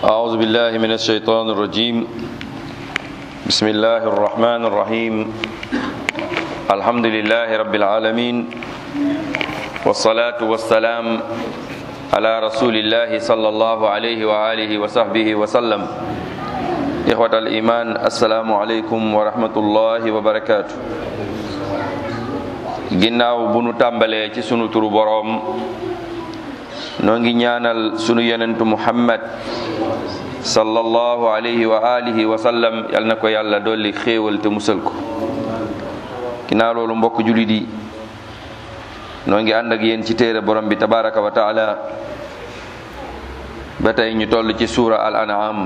أعوذ بالله من الشيطان الرجيم بسم الله الرحمن الرحيم الحمد لله رب العالمين والصلاة والسلام على رسول الله صلى الله عليه وآله وصحبه وسلم إخوة الإيمان السلام عليكم ورحمة الله وبركاته ginnaaw bu nu tàmbalee ci sunu turu boroom noo ngi ñaanal sunu yonentu muhammad sallallahu alayhi wa alihi wa sallam yal na ko yàlla dolli xéewal te musal ko ginnaaw loolu mbokk julit yi noo ngi ànd ak yéen ci téere borom bi tabaraka wa taala ba tey ñu toll ci suura al an'am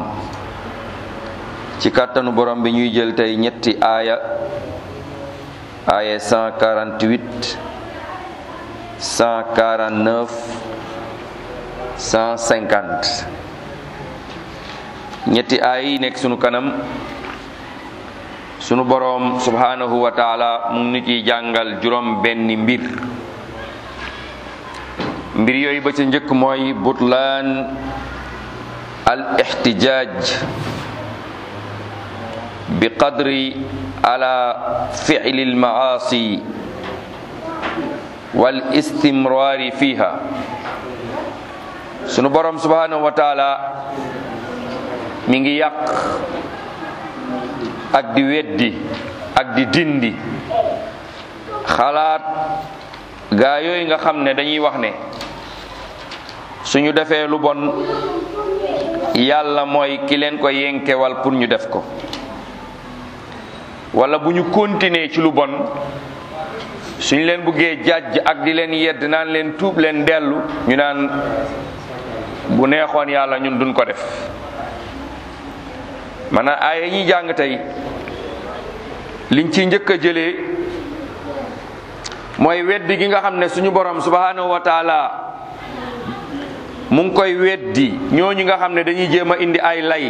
ci kàttanu borom bi ñuy jël tey ñetti aaya aaya 148 149 150 ñetti aay yi nekk sunu kanam sunu boroom subhanahu wa taala mu ngi ciy jàngal juróom benni mbir mbir yooyu ba ca njëkk mooy butlaan al ixtijaaj bi qadri ala fi'li al maasi wal istimraari fiha sunu borom subhanahu wa taala mi ngi yàq ak di weddi ak di dindi xalaat gaa yooyu nga xam ne dañuy wax ne suñu defee lu bon yàlla mooy ki leen ko yenkewal pour ñu def ko wala bu ñu continuer ci lu bon suñ leen buggee jàjj ak di leen yedd naan leen tuub leen dellu ñu naan bu neexoon yàlla ñun duñ ko def maanaam aaya ñuy jàng tey liñ ci njëkk a jëlee mooy weddi gi nga xam ne suñu borom subhanahu wa taala mu ngi koy weddi ñooñu nga xam ne dañuy jéem a indi ay lay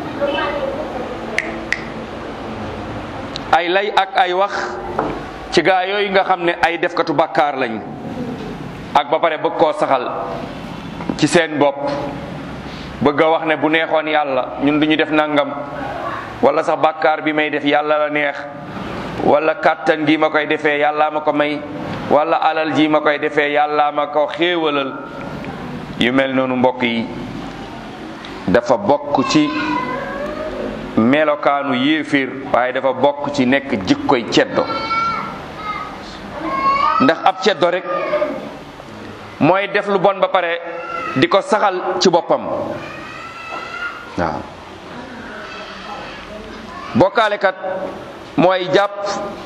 ay lay ak ay wax ci gaa yooyu nga xam ne ay defkatu bàkkaar lañ ak ba pare bëgg koo saxal ci seen bopp bëgg a wax ne bu neexoon yàlla ñun duñu def nangam wala sax bàkkaar bi may def yàlla la neex wala kàttan gi ma koy defee yàllaa ma ko may wala alal ji ma koy defee yàllaa ma ko xéewalal yu mel noonu mbokk yi dafa bokk ci melokaanu yéeféer waaye dafa bokk ci nekk jikkoy ceddo ndax ab ceddo rek mooy def lu bon ba pare di ko saxal ci boppam waaw bokkaalekat mooy jàpp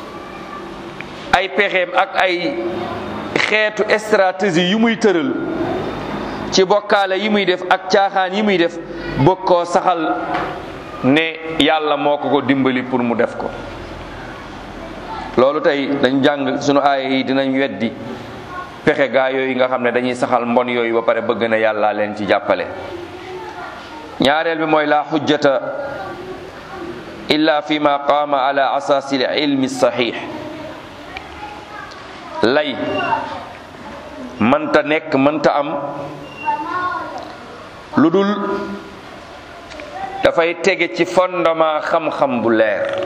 ay pexeem ak ay xeetu stratégie yu muy tëral ci bokkaale yi muy def ak caaxaan yi muy def bëgg koo saxal ne yàlla moo ko ko dimbali pour mu def ko loolu tey dañ jàng sunu aaya yi dinañ weddi pexe gaa yooyu nga xam ne dañuy saxal mbon yooyu ba pare bëgg na yàlla leen ci jàppale ñaareel bi mooy la xujjata illa fi ma qaama ala asaasi l ilmi saxiix lay mënta nekk mënta am lu dul dafay tege ci fondement xam-xam bu leer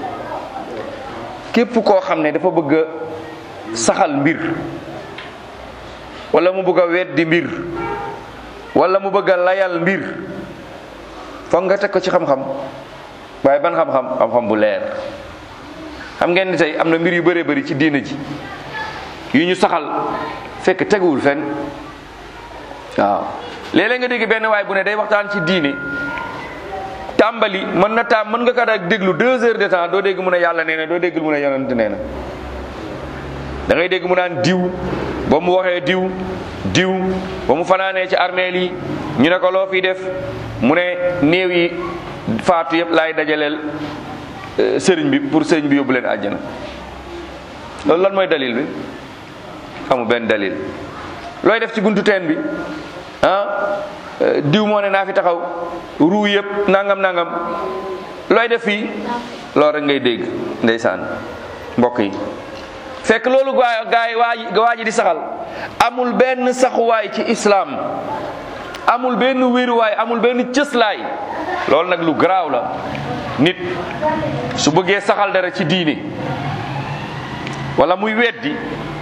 képp koo xam ne dafa bëgg a saxal mbir wala mu bëgg a weddi mbir wala mu bëgg a layal mbir foog nga teg ko ci xam-xam waaye ban xam-xam xam-xam bu leer xam ngeen ni tey am na mbir yu bëree bëri ci diina ji yu ñu saxal fekk teguwul fenn waaw léeg-léeg nga dégg benn waay bu ne day waxtaan ci diine tàmbali mën na taam mën nga kat ak déglu deux heures de temps doo dégg mu ne yàlla nee na doo dégg mu ne yonent nee na da ngay dégg mu naan diw ba mu waxee diw diw ba mu fanaanee ci armeel yi ñu ne ko loo fi def mu ne néew yi faatu yëpp laay dajaleel sëriñ bi pour sëriñ bi yóbbu leen àjjana loolu lan mooy dalil bi amu benn dalil looy def ci buntu teen bi ah diw moo ne naa fi taxaw ruu yëpp nangam nangam looy def fii loolu rek ngay dégg ndeysaan mbokk yi fekk loolu gaa gaay waa ji waa ji di saxal amul benn saxuwaay ci islaam amul benn wéeruwaay amul benn cëslaay loolu nag lu garaaw la nit su bëggee saxal dara ci diine wala muy weddi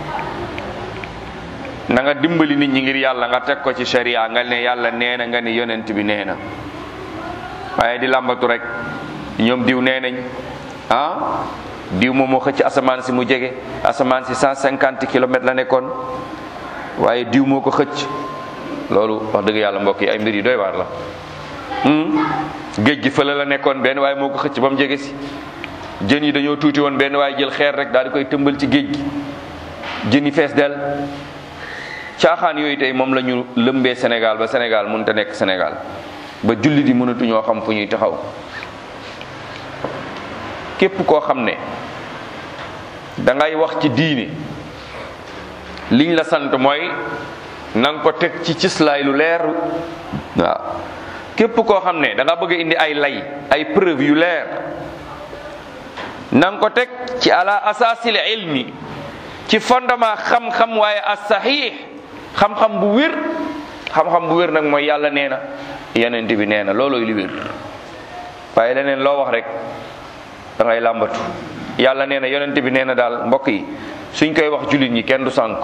na nga dimbali nit ñi ngir yàlla nga teg ko ci sharia nga ne yàlla nee na nga ni yonent bi nee na waaye di làmbatu rek ñoom diw nee nañ ah diw moom moo xëcc asamaan si mu jege asamaan si cent cinquante kilomètres la nekkoon waaye diw moo ko xëcc loolu wax dëgg yàlla mbokk yi ay mbir yu doy waar la géej gi fële la nekkoon benn waaye moo ko xëcc ba mu jege si jën yi dañoo tuuti woon benn waaye jël xeer rek daal di koy tëmbal ci géej gi jën yi fees del caaxaan yooyu tey moom la ñu lëmbee Sénégal ba Sénégal mënut a nekk Sénégal ba jullit yi mënatuñoo xam fu ñuy taxaw képp koo xam ne da ngay wax ci diine liñ la sant mooy na nga ko teg ci cislaay lu leer waaw képp koo xam ne da nga bëgg a indi ay lay ay preuve yu leer na nga ko teg ci ala asaasil ilmi ci fondement xam-xam waaye as saxiix xam-xam bu wér xam-xam bu wér nag mooy yàlla nee na yenent bi nee na loolooy li wér waaye leneen loo wax rek da ngay làmbatu yàlla nee na yonent bi nee na daal mbokk yi suñ koy wax jullit ñi kenn du sànk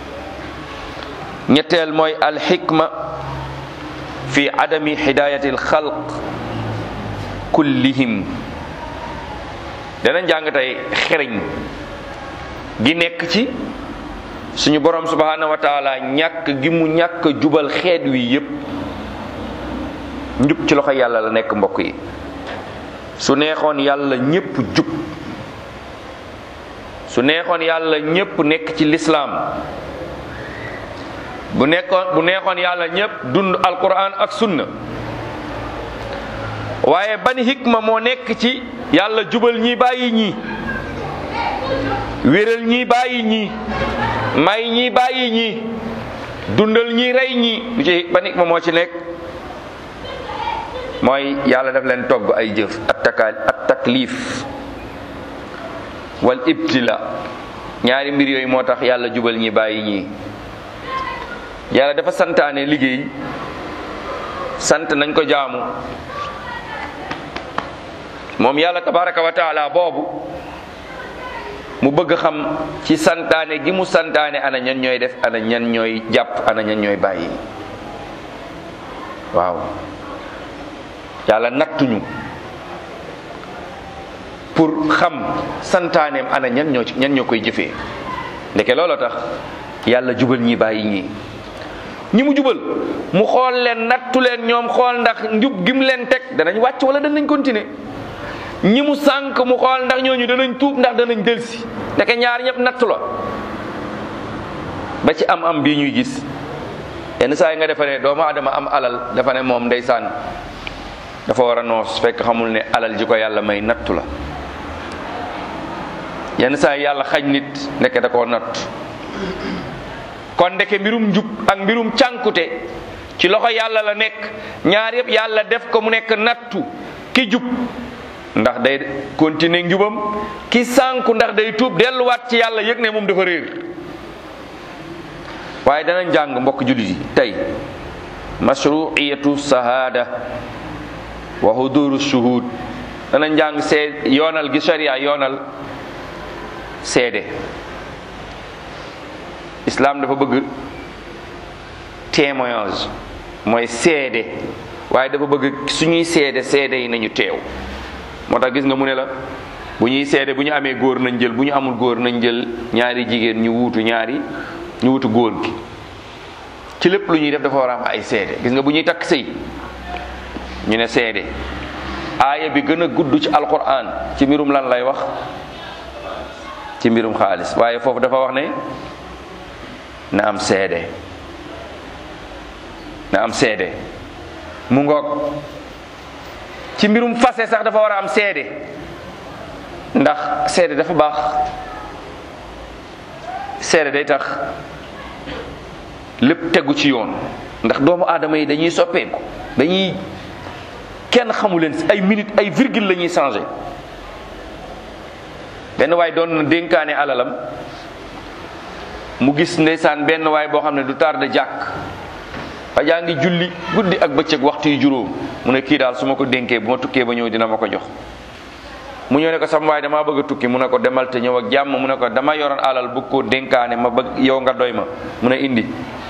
ñetteel mooy alxikma fi adami hidayati alxalq kullihim dana njàng tey xereñ gi nekk ci suñu borom subhanahu wa taala ñàkk gi mu ñàkk jubal xeet wi yépp njub ci loxo yàlla la nekk mbokk yi su neexoon yàlla ñépp jub su neexoon yàlla ñépp nekk ci lislaam bu nekkoon bu neexoon yàlla ñépp dund alquran ak sunna waaye ban hikma moo nekk ci yàlla jubal ñi bàyyi ñi wéral ñi bàyyi ñi may ñi bàyyi ñi dundal ñi rey ñi lu ci ban hikma moo ci nekk mooy yàlla daf leen togg ay jëf at taka at taklif wal ibtila ñaari mbir yooyu moo tax yàlla jubal ñi bàyyi ñi yàlla dafa santaane liggéey sant nañ ko jaamu moom yàlla tabaraka wa taala boobu mu bëgg xam ci santaane gi mu santaane ana ñan ñooy def ana ñan ñooy jàpp ana ñan ñooy bàyyi waaw yàlla nattuñu pour xam santaaneem ana ñan ñoo ci ñan ñoo koy jëfee ndeke looloo tax yàlla jubal ñi bàyyi ñi ñi mu jubal mu xool leen nattu leen ñoom xool ndax njub gim leen teg danañ wàcc wala danañ continuer ñi mu sànk mu xool ndax ñooñu danañ tuub ndax danañ delsi ndeke ñaar ñëpp nattu la ba ci am am bii ñuy gis yenn saa yi nga defa ne doomu adama am alal dafa ne moom ndeysaan dafa war a noos fekk xamul ne alal ji ko yàlla may nattu la yenn saa yi yàlla xañ nit ndeke da koo natt kon ndeke mbirum njub ak mbirum cànkute ci loxo yàlla la nekk ñaar yëpp yàlla def ko mu nekk nattu ki jub ndax day continuer njubam ki sànku ndax day tuub delluwaat ci yàlla yëg ne moom dafa réer waaye dana njàng mbokk jullit yi tey mashruiyatu sahada wa huduru shuhud dana njàng see yoonal gi sharia yoonal seede islam dafa bëgg témoignage mooy seede waaye dafa bëgg suñuy seede seede yi nañu teew moo tax gis nga mu ne la bu ñuy seede bu ñu amee góor nañ jël bu ñu amul góor nañ jël ñaari jigéen ñu wuutu ñaari ñu wutu góor gi ci lépp lu ñuy def dafa war a am ay seede gis nga bu ñuy takk sëy ñu ne seede aaya bi gën a gudd ci alquran ci mbirum lan lay wax ci mbirum xaalis waaye foofu dafa wax ne na am seede na am seede mu ngoog ci mbirum fase sax dafa war a am seede ndax seede dafa baax seede day tax lépp tegu ci yoon ndax doomu aadama yi dañuy soppeeku dañuy kenn xamu leen ay minute ay virgule la ñuy changé benn waay doon na dénkaane alalam mu gis ndeysaan benn waay boo xam ne du tardé jàkk waa jaa ngi julli guddi ak bëccëg waxtu yu juróom mu ne kii daal su ma ko dénkee bu ma tukkee ba ñëw dina ma ko jox mu ñëw ne ko sama waay damaa bëgg a tukki mu ne ko demal te ñëw ak jàmm mu ne ko dama yoroon alal bëgg koo dénkaane ma bëgg yow nga doy ma mu ne indi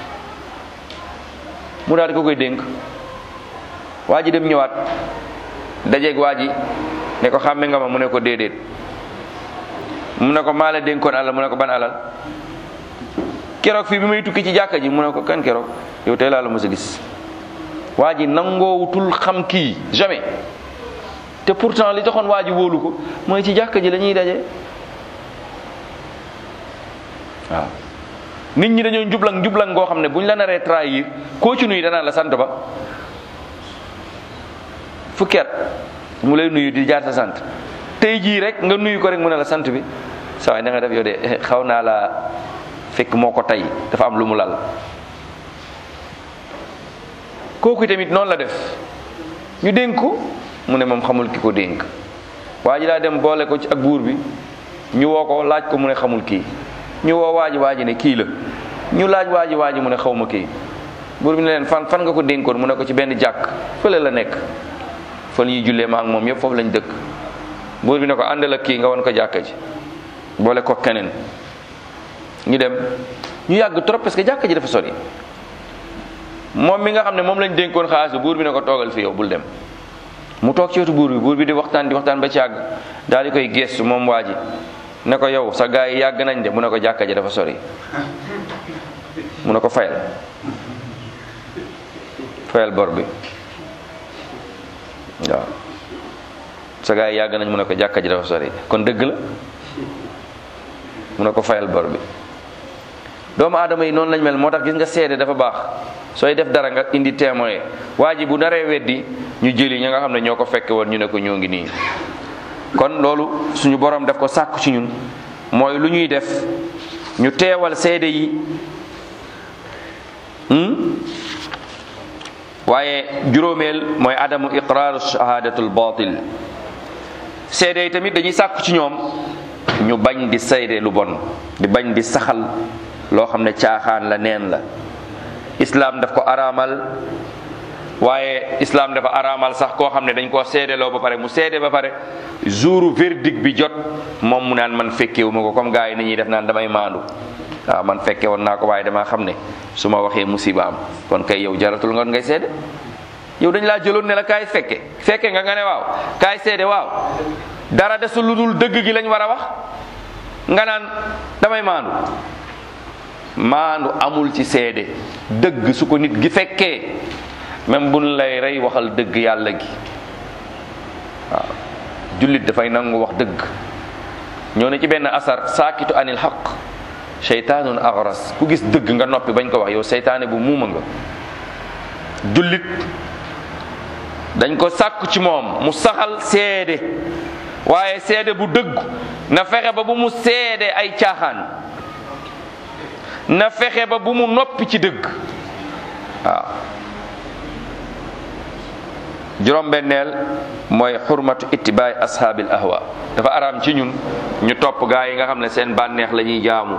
mu daal di ko koy dénk waa ji dem ñëwaat dajeeg waa ji ne ko xàmme nga ma mu ne ko déedéet mu ne ko maa la dénkoon alal mu ne ko ban alal keroog fii bi may tukki ci jàkka ji mu ne ko kan keroog yow tey laa la mos a gis waa ji nangoowutul xam kii jamais te pourtant li taxoon waa ji wóolu ko mooy ci jàkka ji la ñuy daje waaw nit ñi dañoo njublang njublang ngoo xam ne bu ñu la naree trahir koo ci nuyu danaan la sant ba fukki at mu lay nuyu di jaar sa sant tey jii rek nga nuyu ko rek mu ne la sant bi saa waay na nga def yow de xaw naa la fekk moo ko tey dafa am lu mu lal kooku tamit noonu la def ñu dénk ko mu ne moom xamul ki ko dénk waa ji daa dem boole ko ci ak buur bi ñu woo ko laaj ko mu ne xamul kii ñu woo waa ji waa ji ne kii la ñu laaj waa ji waa ji mu ne xaw ma kii buur bi ne leen fan fan nga ko dénkoon mu ne ko ci benn jàkk fële la nekk fa ñuy jullee ma ak moom yëpp foofu lañ dëkk buur bi ne ko àndal ak kii nga won ko jàkka ji boole ko keneen ñu dem ñu yàgg trop parce que jàkka ji dafa sori moom mi nga xam ne moom lañ dénkoon xaalis bi buur bi ne ko toogal fi yow bul dem mu toog ci wetu buur bi buur bi di waxtaan di waxtaan ba ci àgg daal di koy gestu moom waa ji ne ko yow sa gars yi yàgg nañ de mu ne ko jàkka ji dafa sori mu ne ko fayal fayal bor bi waaw sa gars yi yàgg nañ mu ne ko jàkka ji dafa sori kon dëgg la mu ne ko fayal bor bi doomu aadama yi noonu lañ mel moo tax gis nga seede dafa baax sooy def dara nga indi témoin waa ji bu naree weddi ñu jëli ñi nga xam ne ñoo ko fekke woon ñu ne ko ñoo ngi nii kon loolu suñu borom def ko sàkku ci ñun mooy lu ñuy def ñu teewal seede yi waaye juróomeel mooy adamu iqraaru shahadatul batil seede yi tamit dañuy sàkku ci ñoom ñu bañ di seede lu bon di bañ di saxal loo xam ne caaxaan la neen la islaam daf ko araamal waaye islaam dafa araamal sax koo xam ne dañ koo seedeloo ba pare mu seede ba pare jouru verdict bi jot moom mu naan man fekkewu ma ko comme gars yi ni ñuy def naan damay maandu waaw man fekke woon naa ko waaye damaa xam ne su ma waxee musiba am kon kay yow jaratul nga ngay seede yow dañ laa jëloon ne la kaay fekke fekke nga nga ne waaw kaay seede waaw dara desul lu dul dëgg gi lañ war a wax nga naan damay maandu maandu amul ci seede dëgg su ko nit gi fekkee même buñ lay rey waxal dëgg yàlla gi waaw jullit dafay nangu wax dëgg ñoo ne ci benn asar saakitu anil xaq seytaanun agras ku gis dëgg nga noppi bañ ko wax yow seytaane bu muuma nga jullit dañ ko sàkku ci moom mu saxal seede waaye seede bu dëgg na fexe ba bu mu seede ay caaxaan na fexe ba bu mu noppi ci dëgg waaw juróom-benneel mooy xurmatu ittibaay ashaabil ahwa dafa araam ci ñun ñu topp gaa yi nga xam ne seen bànneex la ñuy jaamu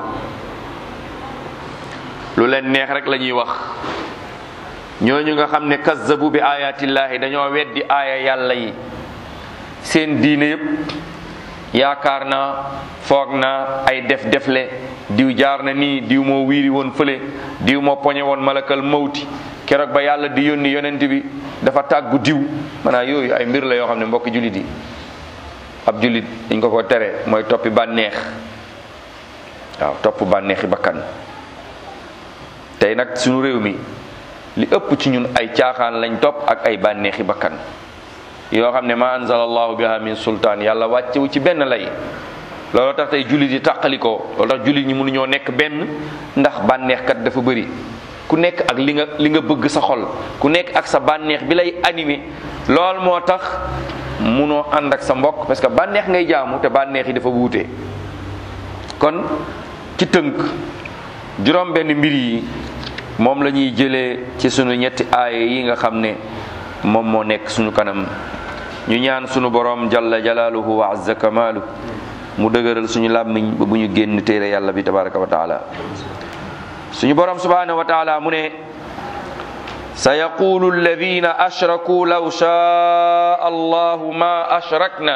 lu leen neex rek la ñuy wax ñooñu nga xam ne kazzabu bi ayatillaahi dañoo weddi aaya yàlla yi seen diine yépp yaakaar naa foog naa ay def defle diw jaar na nii diw moo wiiri woon fële diw moo poñe woon malakal mawti keroog ba yàlla di yónni yonent bi dafa tàggu diw maanaam yooyu ay mbir la yoo xam ne mbokki jullit yi ab jullit dañ ko ko tere mooy toppi bànneex waaw topp bànneexi bakkan tey nag suñu réew mi li ëpp ci ñun ay caaxaan lañ topp ak ay bànneexi bakkan yoo xam ne ma anzala allahu biha min sultaan yàlla wàccewu ci benn lay looloo tax tey jullit yi tàqalikoo loolu tax jullit ñi mënuñoo nekk benn ndax bànneexkat dafa bëri ku nekk ak li nga li nga bëgg sa xol ku nekk ak sa bànneex bi lay animé lool moo tax munoo ànd ak sa mbokk parce que bànneex ngay jaamu te bànneex yi dafa wuute kon ci tënk juróom benn mbir yi moom la ñuy jëlee ci sunu ñetti aaye yi nga xam ne moom moo nekk sunu kanam ñu ñaan sunu borom jalla jalaaluhu wa azza kamaalu mu dëgëral suñu làmmiñ ba bu ñu génn téere yàlla bi tabaraka wa taala suñu borom subhanahu wa taala mu ne sa yaqulu alladina ashraku law shaa allahu ma ashrakna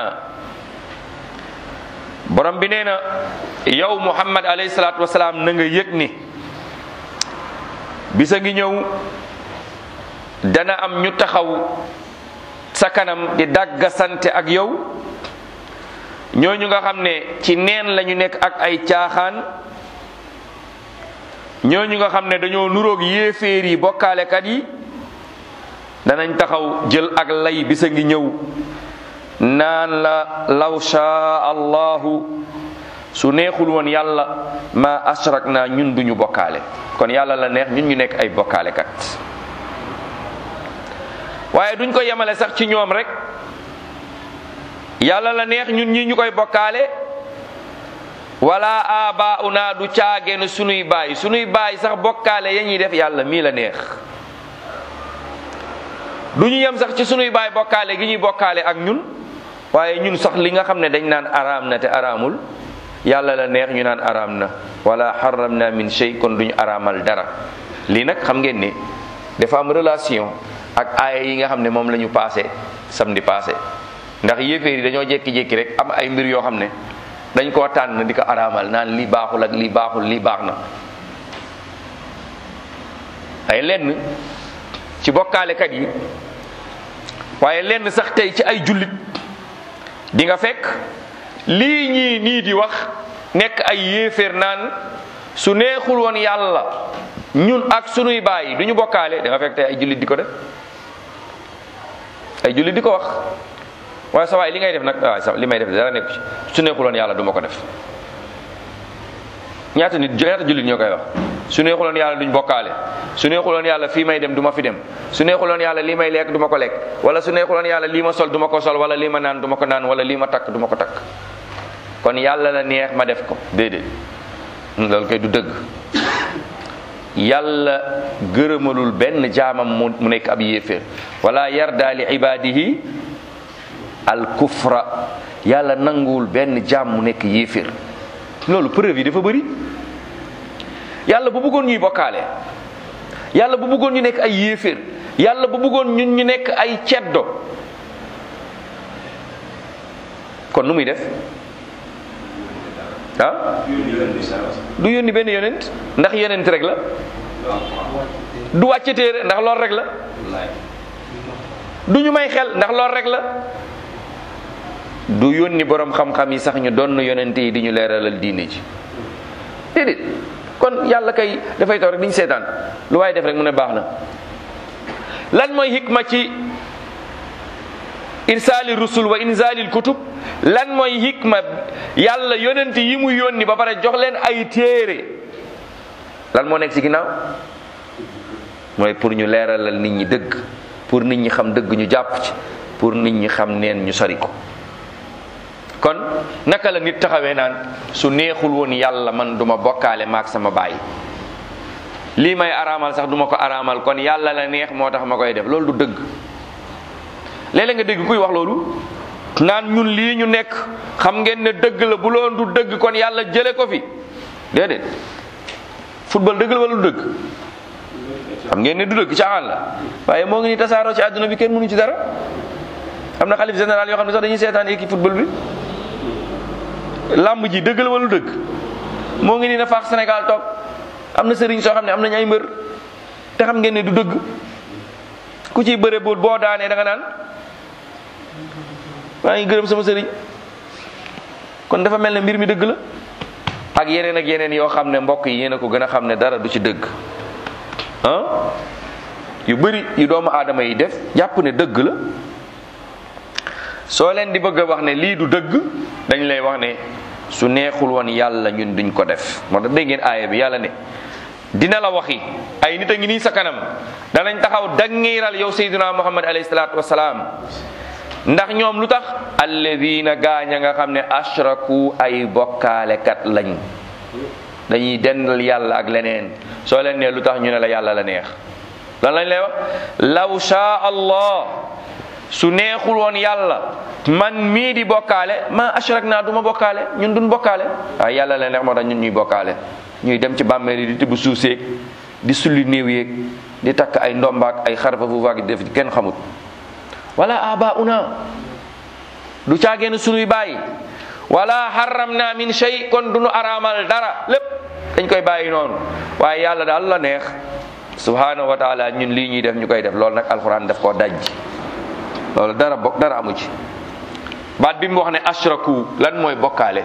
borom bi nee na yow muhammad alayhi salaatu wasalaam na nga yëg ni bisa ngi ñëw dana am ñu taxaw sa kanam di dagga sante ak yow ñooñu nga xam ne ci neen lañu nekk ak ay caaxaan ñooñu nga xam ne dañoo nuroog yéeféer yi bokkaalekat yi danañ taxaw jël ak lay bisa ngi ñëw naan la law shaa allahu su neexul woon yàlla ma ashrak na ñun duñu bokkaale kon yàlla la neex ñun ñu nekk ay bokkaalekat waaye duñ ko yemale sax ci ñoom rek yàlla la neex ñun ñi ñu koy bokkaale wala abauna du caageen sunuy baay sunuy baay sax bokkaale ya ñuy def yàlla mii la neex du ñu yem sax ci sunuy baay bokkaale gi ñuy bokkaale ak ñun waaye ñun sax li nga xam ne dañ naan araam na te araamul yàlla la neex ñu naan araam na wala xaramna min shay kon duñu araamal dara lii nag xam ngeen ni dafa am relation ak aaya yi nga xam ne moom la ñu passé samedi passé ndax yéeféer yi dañoo jékki-jékki rek am ay mbir yoo xam ne dañ koo tànn di ko araamal naan lii baaxul ak lii baaxul lii baax na ay lenn ci bokkaalekat yi waaye lenn sax tey ci ay jullit di nga fekk lii ñii nii di wax nekk ay yéeféer naan su neexul woon yàlla ñun ak sunuy baay du ñu bokkaale da nga fekk tey ay jullit di ko def ay jullit di ko wax waaye sa waay li ngay def nag waaye sa li may def dara nekku ci su neexul woon yàlla du ma ko def ñaata nit ñaata jullit ñoo koy wax su neexul woon yàlla duñ bokkaale su neexul woon yàlla fii may dem du ma fi dem su neexul woon yàlla lii may lekk du ma ko lekk wala su neexul woon yàlla lii ma sol du ma ko sol wala lii ma naan du ma ko naan wala lii ma takk du ma ko takk kon yàlla la neex ma def ko déedéet loolu koy du dëgg yàlla gërëmalul benn jaamam mu mu nekk ab yéeféer wala yarda li ibadihi al kufra yàlla nanguwul benn jaam mu nekk yéeféer loolu preuve yi dafa bëri yàlla bu bëggoon ñuy bokkaale yàlla bu bëggoon ñu nekk ay yéeféer yàlla bu bëggoon ñun ñu nekk ay ceddo kon nu muy def ah du yónni benn yonent ndax yonent rek la du wàcce téere ndax lool rek la du ñu may xel ndax lool rek la du yónni borom xam-xam yi sax ñu doon yonent yi di ñu leeralal diine ji déedéet kon yàlla kay dafay taw rek di ñu seetaan lu waaye def rek mu ne baax na lan mooy hikma ci irsaali rusul wa inzalil kutub lan mooy hikma yàlla yonent yi mu yónni ba pare jox leen ay téere lan moo nekk ci ginnaaw mooy pour ñu leeralal nit ñi dëgg pour nit ñi xam dëgg ñu jàpp ci pour nit ñi xam neen ñu sori ko kon naka la nit taxawee naan su neexul woon yàlla man duma bokkaale maak sama baay lii may araamal sax duma ko araamal kon yàlla la neex moo tax ma koy def loolu du dëgg léeg-léeg nga dégg kuy wax loolu naan ñun lii ñu nekk xam ngeen ne dëgg la bu loon du dëgg kon yàlla jële ko fi déedéet football dëgg la wala du dëgg xam ngeen ne du dëgg caaxaan la waaye moo ngi ni tasaaroo ci àdduna bi kenn mënu ci dara am na xalif général yoo xam ne sax dañuy seetaan équipe football bi làmb ji dëgg la wala du dëgg moo ngi ni na faax Sénégal toog am na sëriñ soo xam ne am nañ ay mbër te xam ngeen ne du dëgg ku ciy bëre bu boo daanee da nga naan maa ngi gërëm sama sëriñ kon dafa mel ne mbir mi dëgg la ak yeneen ak yeneen yoo xam ne mbokk yi yéen a ko gën a xam ne dara du ci dëgg ah yu bëri yu doomu aadama yi def jàpp ne dëgg la soo leen di bëgg a wax ne lii du dëgg dañ lay wax ne su neexul woon yàlla ñun duñ ko def moo tax dégg ngeen aaya bi yàlla ne dina la waxi ay nit a ngi nii sa kanam danañ taxaw dangiiral yow sayyiduna muhammad alayhi salaatu wasalaam ndax ñoom lu tax alladina gaaña nga xam ne ashraku ay bokkaalekat lañ dañuy dendal yàlla ak leneen soo leen ne lu tax ñu ne la yàlla la neex lan lañ lay wax law shaa allah su neexul woon yàlla man mii di bokkaale ma ashrak naa du ma bokkaale ñun duñ bokkaale waaye yàlla la neex moo tax ñun ñuy bokkaale ñuy dem ci bàmmeel yi di tibb suuf seeg di sulli néew yeeg di takk ay ndombaak ay xarfa fu vaag def kenn xamut wala abauna du caageen sunuy bàyyi wala haramna min shay kon du nu araamal dara lépp dañ koy bàyyi noonu waaye yàlla daal la neex subhanahu wa taala ñun lii ñuy def ñu koy def loolu nag alquran daf koo dajji loolu dara bokk dara amu ci baat bi mu wax ne ashraku lan mooy bokkaale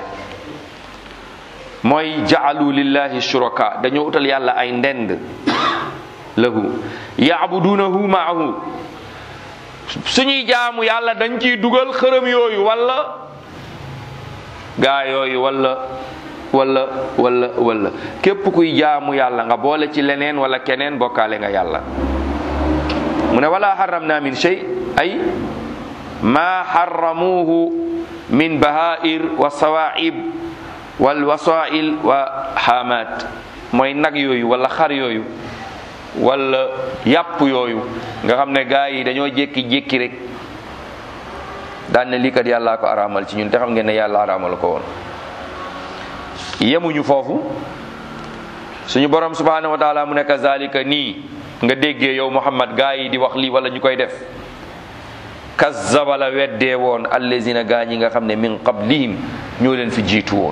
mooy jaalu lillahi shuraka dañoo utal yàlla ay ndend lahu yaabudunahu maahu suñuy jaamu yàlla dañ ciy dugal xërëm yooyu wala gaa yooyu wala wala wala wala képp kuy jaamu yàlla nga boole ci leneen wala keneen bokkaale nga yàlla mu ne wala haramna min shay ay ma harramuhu min bahair wa sawaib wal wasail wa hamat mooy nag yooyu wala xar yooyu wala yàpp yooyu nga xam ne gaa yi dañoo jékki-jékki rek daan ne lii kat yàllaa ko araamal ci ñun te xam ngeen ne yàlla araamal ko woon yemuñu foofu suñu borom subhanahu wa taala mu ne kazalika nii nga déggee yow muhammad gaa yi di wax lii wala ñu koy def kazzaba la weddee woon allazina gaa ñi nga xam ne min qablihim ñoo leen fi jiitu woon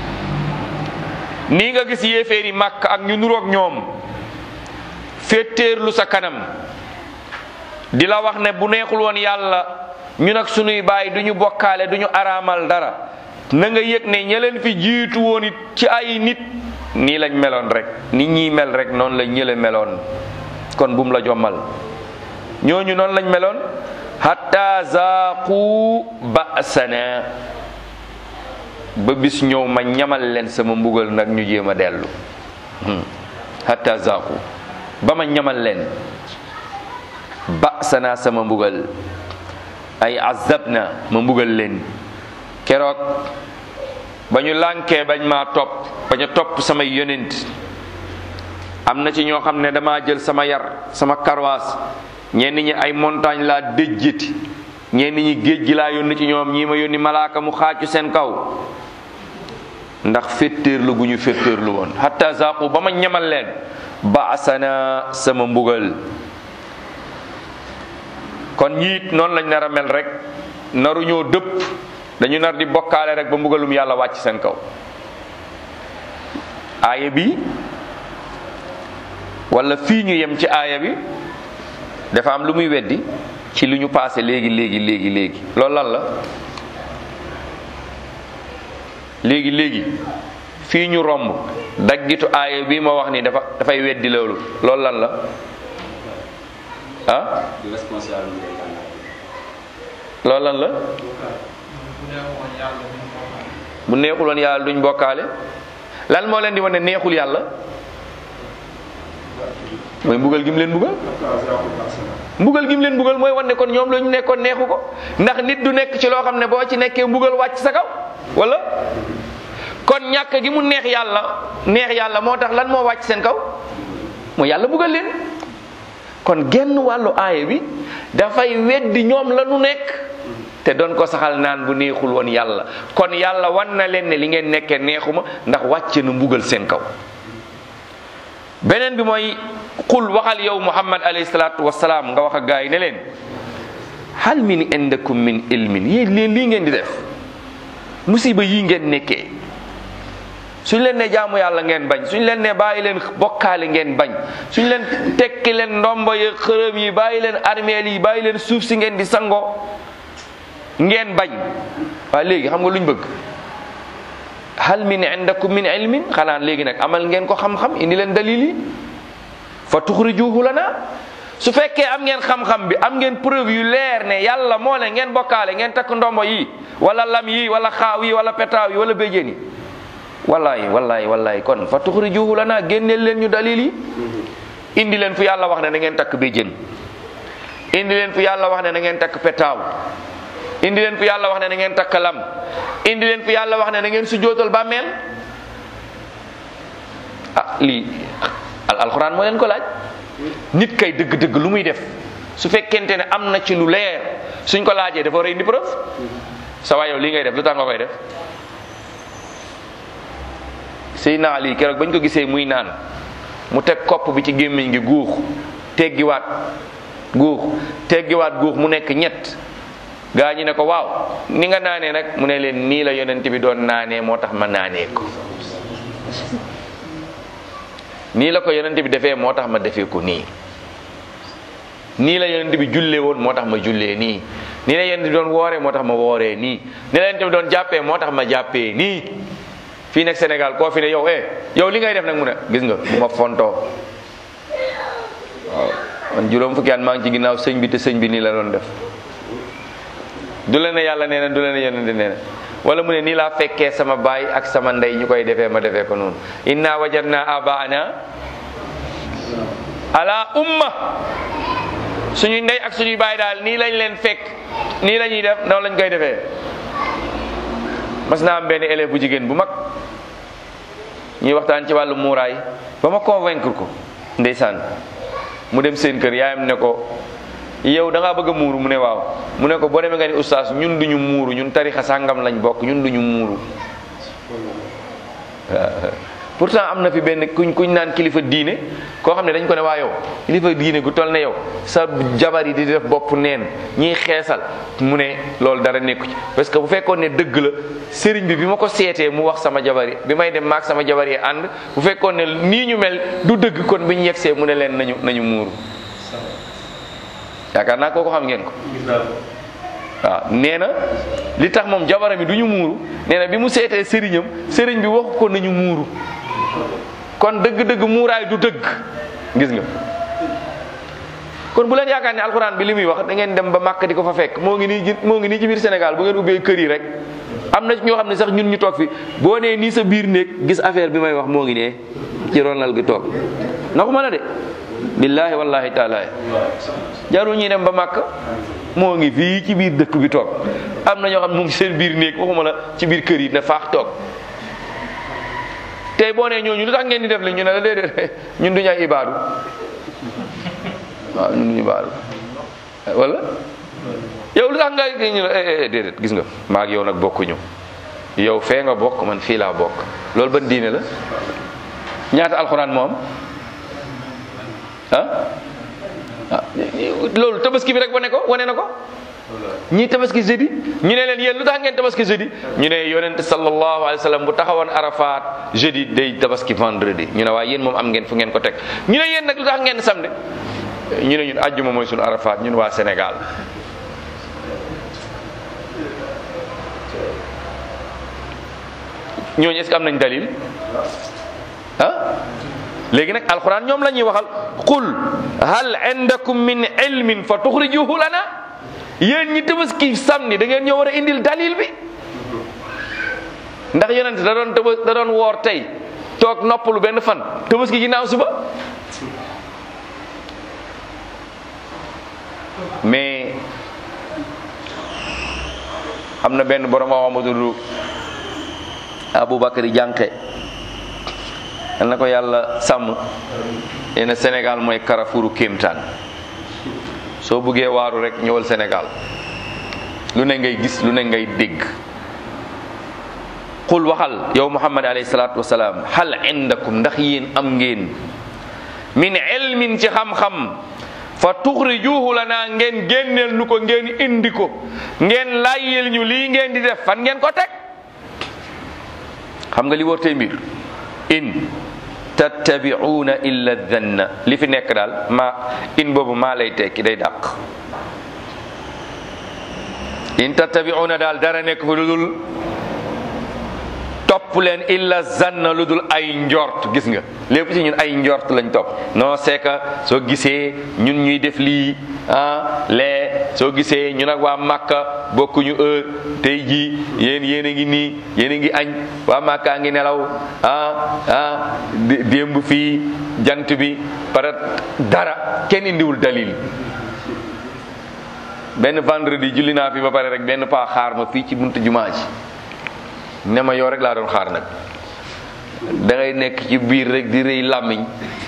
nii nga gis yéeféeri màkk ak ñu nuroog ñoom féetéerlu sa kanam di la wax ne bu neexul woon yàlla ñu nag sunuy baay du ñu bokkaale du ñu araamal dara na nga yëg ne ña leen fi jiitu woon it ci ay nit nii lañ meloon rek nit ñi mel rek noonu la ñële meloon kon bum la jommal ñooñu noonu lañ meloon hatta zaaqu ba'sana ba bis ñëw ma ñamal leen sama mbugal nag ñu jéem a dellu hatta zaaqu ba ma ñamal leen ba'sana sama mbugal ay azabna ma mbugal leen keroog ba ñu lànkee bañ maa topp bañ a topp samay yonent am na ci ñoo xam ne dama jël sama yar sama karwaas ñenn ñi ay montagne laa déjjiti ñenn ñi géej gi laa yónni ci ñoom ñii ma yónni malaaka mu xaacu seen kaw ndax féttéerlu gu ñu féttéerlu woon hatta zaqu ba ma ñamal leen ba asana sama mbugal kon ñiit noonu lañ nar a mel rek naru ñoo dëpp dañu nar di bokkaale rek ba mbugalum yàlla wàcc seen kaw aaya bi wala fii ñu yem ci aaya bi dafa am lu muy weddi ci lu ñu paase léegi léegi léegi léegi loolu lan la léegi léegi fii ñu romb daggitu aaya bi ma wax ni dafa dafay weddi loolu loolu lan la ah loolu lan la bu neexul woon yàlla duñ bokkaale lan moo leen di wane neexul yàlla mooy mbugal gi mu leen mbugal mbugal gi mu leen mbugal mooy wane kon ñoom la ñu nekkoon neexu ko ndax nit du nekk ci loo xam ne boo ci nekkee mbugal wàcc sa kaw wala kon ñàkk gi mu neex yàlla neex yàlla moo tax lan moo wàcc seen kaw mooy yàlla mbugal leen kon genn wàllu aaya bi dafay weddi ñoom la nu nekk te doon ko saxal naan bu neexul woon yàlla kon yàlla wan na leen ne li ngeen nekkee neexuma ndax wàcce na mbugal seen kaw beneen bi mooy qul waxal yow muhammad alayhi salaatu wasalaam nga wax ak gaa yi ne leen hal min indakum min ilmin yéen leen lii ngeen di def musiba yii ngeen nekkee suñ leen ne jaamu yàlla ngeen bañ suñ leen ne bàyyi leen bokkaale ngeen bañ suñ leen tekki leen ndombo yi xërëm yi bàyyi leen armeel yi bàyyi leen suuf si ngeen di sango ngeen bañ waaye léegi xam nga luñ bëgg hal min indakum min ilmin xanaa léegi nag amal ngeen ko xam-xam indi leen dalil yi fa tuxrijuhu lana su fekkee am ngeen xam-xam bi am ngeen preuve yu leer ne yàlla moo ne ngeen bokkaale ngeen takk ndombo yi wala lam yi wala xaaw yi wala petaaw yi wala béjjén yi wallahi wallahi wallahi kon fa tuxrijuhu lana génneel leen ñu dalil yi indi leen fu yàlla wax ne na ngeen takk béjjén indi leen fu yàlla wax ne na ngeen takk petaaw indi leen fu yàlla wax ne na ngeen takk lam indi leen fu yàlla wax ne na ngeen sujjootal bàmmeel ah lii al alxuraan moo leen ko laaj nit kay dëgg-dëgg lu muy def su fekkente ne am na ci lu leer suñ ko laajee dafa war a indi preuve sa waay yow lii ngay def lu tax nga koy def Seydina Ali keroog bañ ko gisee muy naan mu teg kopp bi ci gémmiñ gi guux teggiwaat guux teggiwaat guux mu nekk ñett gaa ñi ne ko waaw ni nga naanee nag mu ne leen nii la yonent bi doon naanee moo tax ma naanee ko nii la ko yonent bi defee moo tax ma defee ko nii nii la yonent bi jullee woon moo tax ma jullee nii nii la yonent bi doon wooree moo tax ma wooree nii nii la yonent bi doon jàppee moo tax ma jàppee nii fii nekk Sénégal koo fi ne yow eh yow li ngay def nag mu ne gis nga bu ma fontoo waaw man juróom fukki at maa ngi ci ginnaaw sëñ bi te sëñ bi nii la doon def du la ne yàlla nee na du la ne yonent nee na wala mu ne nii laa fekkee sama baay ak sama ndey ñu koy defee ma defee ko noonu inna wajadna abaana ala umma suñuy ndey ak suñuy baay daal nii lañ leen fekk nii la ñuy def noonu lañ koy defee mas naa am benn élève bu jigéen bu mag ñuy waxtaan ci wàllu muuraay ba ma convaincre ko ndeysaan mu dem seen kër yaayam ne ko yow da ngaa bëgg a muuru mu ne waaw mu ne ko boo demee nga ni oustaz ñun duñu muuru ñun tarixa sàngam lañ bokk ñun duñu muuru pourtant am na fi benn kuñ kuñ naan kilifa diine koo xam ne dañ ko ne waa yow kilifa diine gu toll ne yow sa jabar yi di def bopp neen ñiy xeesal mu ne loolu dara nekku ci parce que bu fekkoon ne dëgg la sëriñ bi bi ma ko seetee mu wax sama jabar yi bi may dem maag sama jabar yi ànd bu fekkoon ne nii ñu mel du dëgg kon bi ñu yegsee mu ne leen nañu nañu muuru yaakaar naa kooku xam ngeen ko waaw nee na li tax moom jabaram yi du ñu muuru nee na bi mu seetee sëriñam sëriñ bi waxu ko nañu muuru kon dëgg-dëgg muuraay du dëgg gis nga kon bu leen yaakaar ne alxuraan bi li muy wax da ngeen dem ba màkk di ko fa fekk moo ngi nii moo ngi nii ci biir Sénégal bu ngeen ubbee kër yi rek am na ñoo xam ne sax ñun ñu toog fi boo nee nii sa biir néeg gis affaire bi may wax moo ngi nee ci ronal gi toog na ko mën a de billaahi wallahi taala jarul ñuy dem ba màkk moo ngi fii ci biir dëkk bi toog am na ñoo xam ne mu ngi seen biir néeg waxuma la ci biir kër yi ne faax toog tey boo nee ñooñu lu tax ngeen di def li ñu ne la déedéet ñun duñu ay ibaadu waaw ñun duñu ibaadu wala yow lu tax nga ñu ne déedéet gis nga maa ak yow nag bokkuñu yow fee nga bokk man fii laa bokk loolu ban diine la ñaata alxuraan moom ah ah loolu tabaski bi rek wane ko wane na ko ñii tabaski jeudi ñu ne leen yéen lu tax ngeen tabaski jeudi ñu ne yonent sallallahu alayhi wa sallam bu taxawoon arafat jeudi day tabaski vendredi ñu ne waaye yéen moom am ngeen fu ngeen ko teg ñu ne yéen nag lu tax ngeen samedi ñu ne ñun àjjuma mooy suñu arafat ñun waa Sénégal ñooñu est-ce que am nañ dalil ah léegi nag alquran ñoom la ñuy waxal qul hal indakum min ilmin fa tuxrijuhu lana yéen ñi tabaski samedi da ngeen ñoo war a indil dalil bi ndax yonent da doon tëbas da doon woor tey toog noppalu benn fan tabaski ginnaaw suba mais am na benn borom Amadou Aboubacry Jànqe yal na ko yàlla sàmm nee na Sénégal mooy Carrefouru kéemtaan soo buggee waaru rek ñëwal Sénégal lu ne ngay gis lu ne ngay dégg qul waxal yow Muhammad alayhi salaatu wasalaam hal indakum ndax yéen am ngeen min ilmin ci xam-xam fa tuxrijuhu lana ngeen génneel nu ko ngeen indi ko ngeen layyel ñu lii ngeen di def fan ngeen ko teg xam nga li wër tey mbir in tattabi'una illa dhanna li fi nekk daal ma in boobu maa lay tekki day dàq in tattabi'una daal dara nekk fi lu dul topp leen illa zanna lu dul ay njort gis nga lépp ci ñun ay njort lañ topp non c'est que soo gisee ñun ñuy def lii ah lee soo gisee ñun ak waa Makka bokkuñu heure tey jii yéen yéen a ngi nii yéen a ngi añ waa Makka ngi nelaw ah ah démb fii jant bi para dara kenn indiwul dalil benn vendredi julli naa fi ba pare rek benn paa xaar ma fii ci buntu jumaa ji ne ma yow rek laa doon xaar nag da ngay nekk ci biir rek di rëy làmmiñ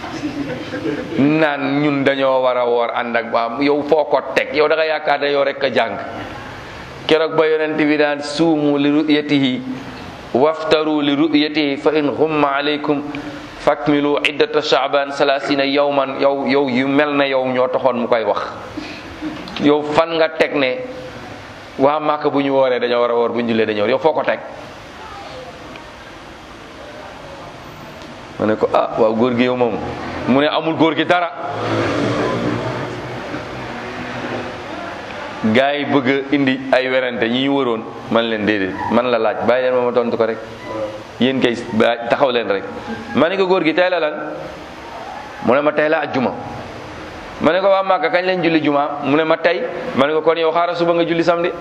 naan ñun dañoo war a woor ànd ak waa yow foo ko teg yow da nga yaakaar ne yow rek a jàng keroog ba yonent bi daan suumu li ru'yatihi waftaru li ru'yatihi fa in xumma alaykum fakmilu iddata shaaban salasina yawman yow yow yu mel na yow ñoo taxoon mu koy wax yow fan nga teg ne waa Màkka bu ñu wooree dañoo war a woor bu ñu jullee dañoo yow foo ko teg ma ne ko ah waaw góor gi yow moom mu ne amul góor gi dara gaa yi bëgg a indi ay werante ñi ñu waroon man leen déedéet man la laaj bàyyi leen ma ma tontu ko rek yéen kay ba taxaw leen rek ma ne ko góor gi tey la lan mu ne ma tey la ajjuma ma ne ko waa Màkka kañ leen julli juma mu ne ma tey ma ne ko kon yow xaaral suba nga julli samedi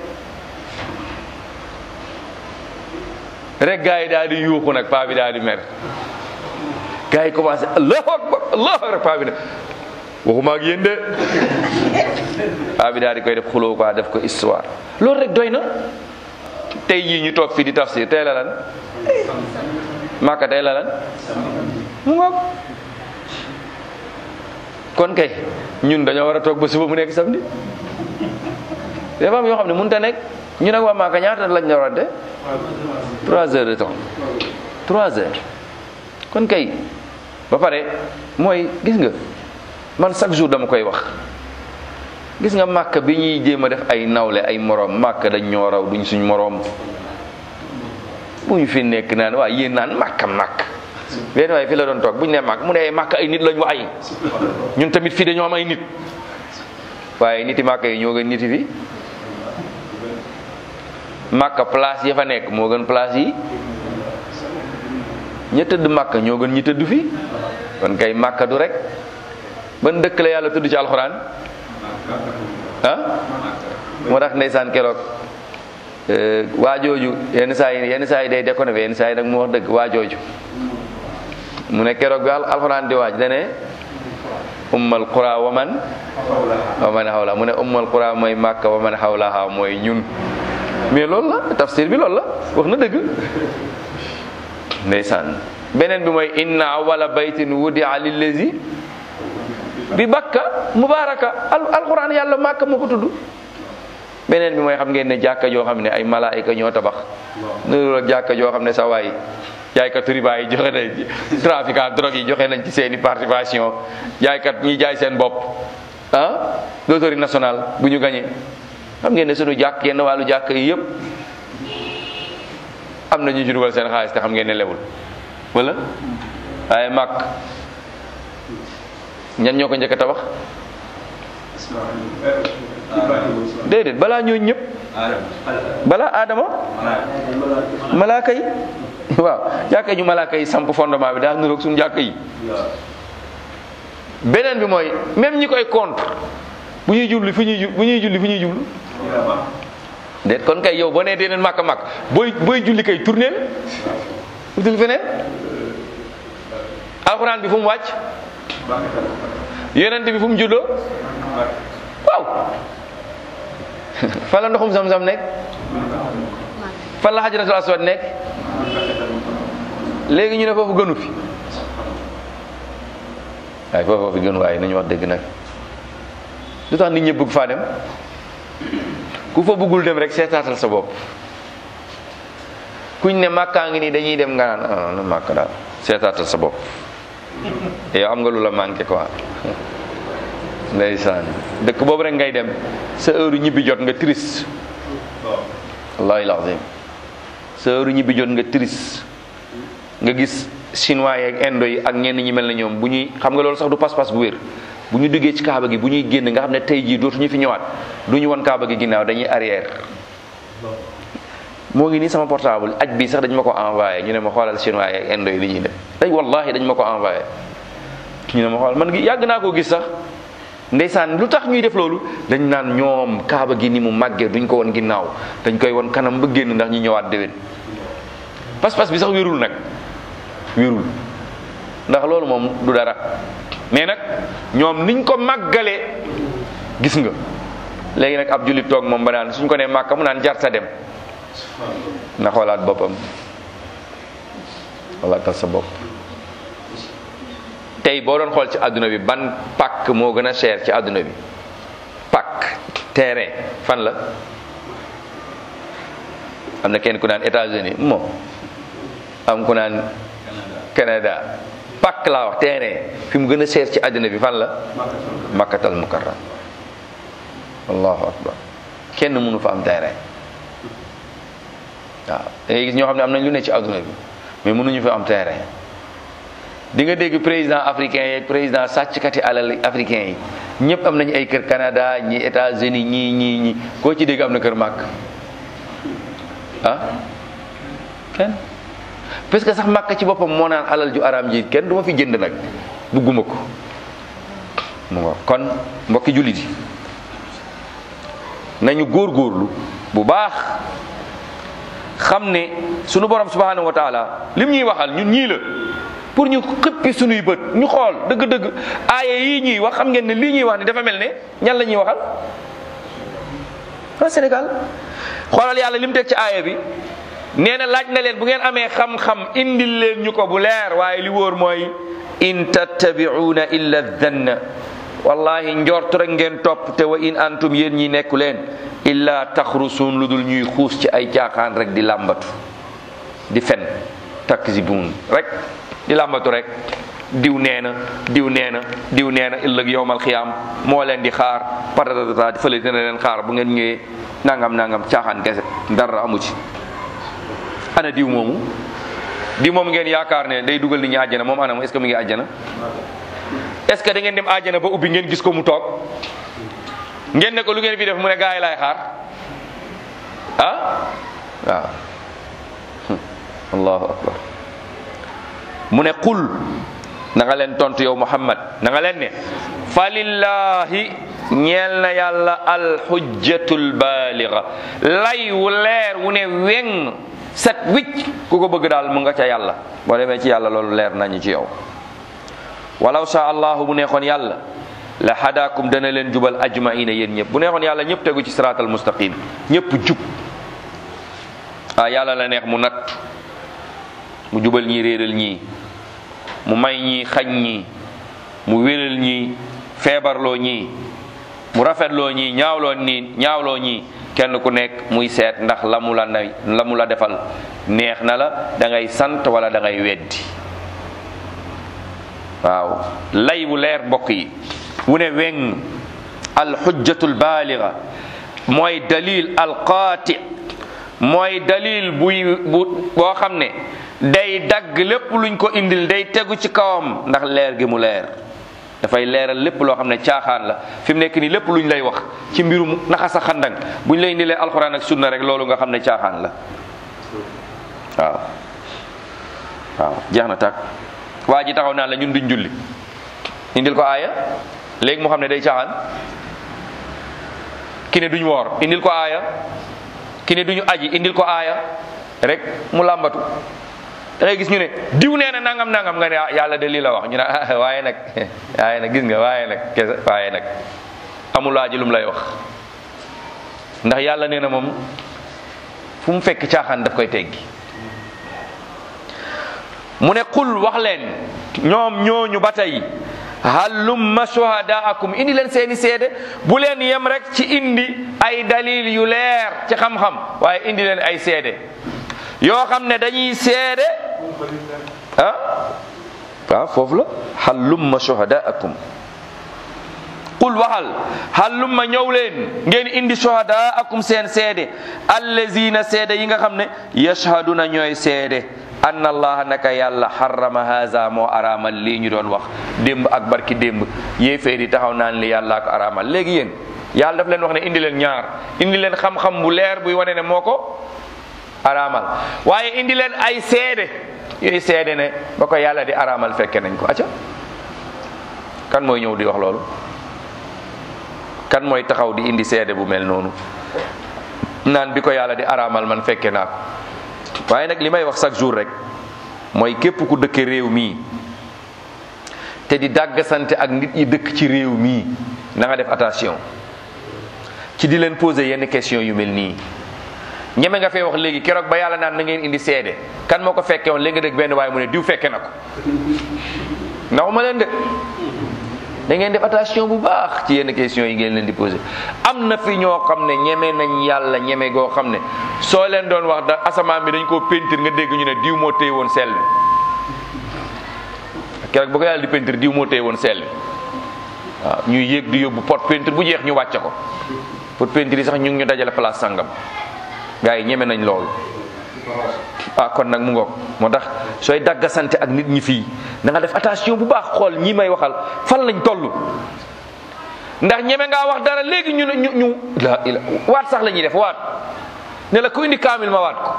rek gaa yi daal di yuuxu nag paa bi daal di mer gaa yi commencé allahu akbar allahu akbar paa bi nag waxuma ak yéen de paa bi daal di koy def xuloo quoi def ko histoire loolu rek doy na tey jii ñu toog fii di tafsir tey la lan Màkka tey la lan mu ngoog kon kay ñun dañoo war a toog ba suba mu nekk samedi dafa am yoo xam ne mënut a nekk ñu nag waa Màkka ñaata lañ la war a de trois heures de temps trois heures kon kay ba pare mooy gis nga man chaque jour dama koy wax gis nga màkk bi ñuy jéem a def ay nawle ay moroom màkk dañ ñoo raw duñ suñ moroom bu ñu fi nekk naan waaye yéen naan màkk màkk benn waaye fi la doon toog bu ñu nee màkk mu ne màkk ay nit lañ wa ay ñun tamit fii dañoo am ay nit waaye niti màkk yi ñoo gën niti fi màkk place ya fa nekk moo gën place yi ña tëdd màkk ñoo gën ñi tëdd fi kon kay màkk du rek ban dëkk la yàlla tudd ci alxuraan ah moo tax ndeysaan keroog waajooju yenn saa yi yenn saa yi day déconné yenn saa yi nag mu wax dëgg waajooju mu ne keroog bi alxuraan di waaj dane ummal qura wa man wa man hawla mu ne ummal qura mooy màkka wa man hawlaha mooy ñun mais loolu la tafsir bi loolu la wax na dëgg ndeysaan beneen bi mooy inna awala baytin wudia lillazi bi bakka mubaraka al alquran yàlla màkka moo ko tudd beneen bi mooy xam ngeen ne jàkka joo xam ne ay malaayika ñoo tabax nuru ak jàkka joo xam ne sa waay jaaykat riba yi joxe nañ trafiquant drogue yi joxe nañ ci seeni participation jaaykat ñi jaay seen bopp ah loterie nationale bu ñu gañee xam ngeen ne sunu jàkk yenn wàllu jàkk yi yëpp am na ñu ci dugal seen xaalis te xam ngeen ne lewul wala waaye màkk ñan ñoo ko njëkk a tabax déedéet balaa ñoo ñëpp balaa aadama malaaka yi waaw jàkka ñu malaaka yi samp fondement bi daa niroog suñu jàkka yi beneen bi mooy même ñi koy contre bu ñuy jublu fi ñuy bu ñuy julli fi ñuy jublu déet kon kay yow boo nee déeneen màkk màkk booy booy julli kay tourneel utul feneen alxuraan bi fu mu wàcc yonent bi fu mu juddoo waaw fan la ndoxum sam-sam nekk fan la xajaratul aswad nekk léegi ñu ne foofu gënu fi waaye foofu fi gënu waaye nañu wax dëgg nag lu tax nit ñi bëgg faa dem ku fa bëggul dem rek seetaatal sa bopp kuñ ne màkkaa ngi nii dañuy dem nga naan ah na màkk daal seetaatal sa bopp yow am nga lu la manqué quoi ndeysaan dëkk boobu rek ngay dem sa heure ñibbi jot nga triste wallahi lazim sa heure ñibbi jot nga triste nga gis chinois yeeg indo yi ak ñenn ñi mel na ñoom bu ñuy xam nga loolu sax du pas-pas bu wér bu ñu duggee ci kaaba gi bu ñuy génn nga xam ne tey jii dootuñu fi ñëwaat du ñu won kaaba gi ginnaaw dañuy arrière moo ngi nii sama portable aj bi sax dañ ma ko envoyé ñu ne ma xoolal chinois yeeg indo yi li ñuy def dañ wallahi dañ ma ko envoyé ñu ne ma xool man gi yàgg naa koo gis sax ndeysaan lu tax ñuy def loolu dañ naan ñoom kaaba gi ni mu màggee duñ ko won ginnaaw dañ koy won kanam ba génn ndax ñu ñëwaat déwén pas-pas bi sax wérul nag wérul ndax loolu moom du dara mais nag ñoom niñ ko màggalee gis nga léegi nag ab jullit toog moom ba naan suñ ko nee màkka mu naan jarta dem na xoolaat boppam xoolaatal sa bopp tey boo doon xool ci àdduna bi ban pàkk moo gën a cher ci àdduna bi pàkk terrain fan la am na kenn ku naan États-Unis moom am ku naan Canada pàkk laa wax terrain fi mu gën a seer ci àddina bi fan la makkatal mukarram allahu akbar kenn mënu fa am terrain waaw da ngay gis ñoo xam ne am nañ lu ne ci àdduna bi mais mënuñu fa am terrain di nga dégg président africain yi président sàcckati alal africain yi ñëpp am nañu ay kër Canada ñi États-Unis ñii ñii ñi koo ci dégg am na kër màkk ah kenn parce que sax màkk ci boppam moo naan alal ju araam ji kenn du ma fi jënd nag bugguma ko mu nga kon mbokki jullit yi nañu góorgóorlu bu baax xam ne sunu borom subhanahu wa taala lim ñuy waxal ñun ñii la pour ñu xëppi sunuy bët ñu xool dëgg-dëgg aaya yii ñuy wax xam ngeen ne lii ñuy wax ni dafa mel ne ñan la ñuy waxal waa Sénégal xoolal yàlla lim teg ci aaya bi nee na laaj na leen bu ngeen amee xam-xam indil leen ñu ko bu leer waaye li wóor mooy in tattabi'una illa dhanna wallahi njort rek ngeen topp te wa in antum yéen ñi nekku leen illa taxrusuun lu dul ñuy xuus ci ay caaxaan rek di làmbatu di fen takzibun rek di làmbatu rek diw nee na diw nee na diw nee na ëllëg yowmal xiyaam moo leen di xaar patatata fële dina leen xaar bu ngeen ñëwee nangam nangam caaxaan kese dara amu ci ana diw moomu diw moom ngeen yaakaar ne day dugal nit ñi àjjana moom ana mu est-ce que mu ngi àjjana est-ce que da ngeen dem àjjana ba ubbi ngeen gis ko mu toog ngeen ne ko lu ngeen fi def mu ne gaa yi laay xaar ah waaw allahu akbar mu ne qul na nga leen tontu yow muhammad na nga leen ne falillahi ñeel na yàlla alxujjatul baaliga lay wu leer wu ne weng set wicc ku ko bëgg daal mu nga ca yàlla boo demee ci yàlla loolu leer nañu ci yow walaw sha allahu bu neexoon yàlla la hadaakum dana leen jubal ajmaina yéen ñëpp bu neexoon yàlla ñëpp tegu ci siraatal mustaqim ñëpp jub ah yàlla la neex mu natt mu jubal ñii réeral ñii mu may ñii xañ ñii mu wéral ñii feebarloo ñii mu rafetloo ñii ñaawloo nii ñaawloo ñii kenn ku nekk muy seet ndax la mu la nay la mu la defal neex na la da ngay sant wala da ngay weddi waaw lay bu leer mbokk yi wu ne weng alxujjatul baaliga mooy dalil alqaati mooy dalil buy bu boo xam ne day dagg lépp luñ ko indil day tegu ci kawam ndax leer gi mu leer dafay leeral lépp loo xam ne caaxaan la fi mu nekk nii lépp luñ lay wax ci mbirum naxa sa xandang buñ lay indilee alxuraan ak sunna rek loolu nga xam ne caaxaan la waaw waaw jeex na tàkk waa ji taxaw naan la ñun duñ julli indil ko aaya léegi mu xam ne day caaxaan ki ne duñ woor indil ko aaya ki ne duñu aji indil ko aaya rek mu làmbatu da ngay gis ñu ne diw nee na nangam nangam nga ne ah yàlla de lii la wax ñu ne ah waaye nag waaye nag gis nga waaye nag kese waaye nag amul laaji lu mu lay wax ndax yàlla nee na moom fu mu fekk caaxaan daf koy teggi mu ne qul wax leen ñoom ñooñu ba tey hallumma shuhadaakum indi leen seeni seede bu leen yem rek ci indi ay dalil yu leer ci xam-xam waaye indi leen ay seede yoo xam ne dañuy seede ah waaw foofu la hallumma shuhadaakum qul waxal hallumma ñëw leen ngeen indi shuhadaakum seen seede allazina seede yi nga xam ne yashhaduna ñooy seede anna allaha naka yàlla harrama haza moo araamal lii ñu doon wax démb ak barki démb yéeféer yi taxaw naan li yàlla ko araamal léegi yéen yàlla daf leen wax ne indi leen ñaar indi leen xam-xam bu leer buy wane ne moo ko araamal waaye indi leen ay seede yooyu seede ne ba ko yàlla di araamal fekke nañ ko acca kan mooy ñëw di wax loolu kan mooy taxaw di indi seede bu mel noonu naan bi ko yàlla di araamal man fekke naa ko waaye nag li may wax chaque jour rek mooy képp ku dëkk réew mii te di dàggasante ak nit ñi dëkk ci réew mii na nga def attention ci di leen poser yenn question yu mel nii ñeme nga fee wax léegi keroog ba yàlla naan na ngeen indi seede kan moo ko fekke woon léegi nga dégg benn waaye mu ne diw fekke na ko naxuma leen de da ngeen def attention bu baax ci yenn question yi ngeen leen di posé am na fi ñoo xam ne ñeme nañ yàlla ñeme goo xam ne soo leen doon wax da asamaan bi dañ koo péntir nga dégg ñu ne diw moo téye woon sel bi keroog ba ko yàlla di peinture diw moo téye woon seel bi waaw ñuy yéeg di yóbbu pot peinture bu jeex ñu wàcce ko pot peinture yi sax ñu ngi ñu dajale place sangam gars yi ñeme nañ loolu ah kon nag mu ngoog moo tax sooy daggasante ak nit ñi fii na nga def attention bu baax xool ñi may waxal fan lañ toll ndax ñeme ngaa wax dara léegi ñu ne ñu ñu la ila waat sax la ñuy def waat ne la ku indi kaamil ma waat ko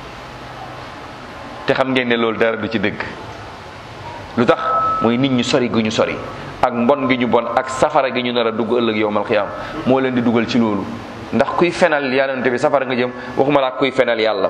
te xam ngeen ne loolu dara du ci dëgg lu tax mooy nit ñu sori gu ñu sori ak mbon gi ñu bon ak safara gi ñu nar a dugg ëllëg yowmal xiyaam moo leen di dugal ci loolu ndax kuy fenal yonente bi safara nga jëm waxuma la kuy fenal yàlla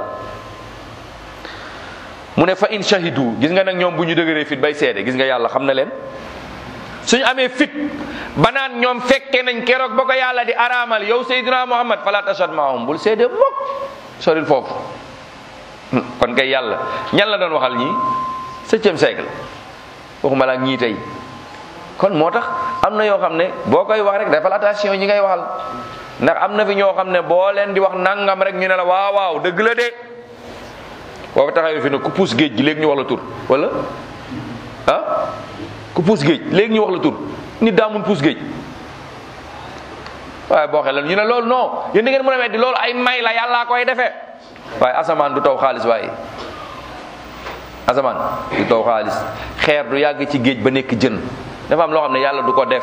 mu ne fa in shahidu gis nga nag ñoom bu ñu dëgëree fit bay seede gis nga yàlla xam na leen suñu amee fit ba naan ñoom fekke nañ keroog ba ko yàlla di araamal yow Seydina Muhammad fala tashad maahum bul seede mukk soril foofu kon kay yàlla ñan la doon waxal ñii septième siècle waxuma la ak ñii tey kon moo tax am na yoo xam ne boo koy wax rek defal attention ñi ngay waxal ndax am na fi ñoo xam ne boo leen di wax nangam rek ñu ne la waaw waaw dëgg la de boo fa taxawee fi ne ku puus géej gi léegi ñu wax la tur wala ah ku puus géej léegi ñu wax la tur nit daa mun puus géej waaye boo xelal ñu ne loolu non yéen da ngeen mën a weddi loolu ay may la yàllaa koy defee waaye asamaan du taw xaalis waaye asamaan du taw xaalis xeer du yàgg ci géej ba nekk jën dafa am loo xam ne yàlla du ko def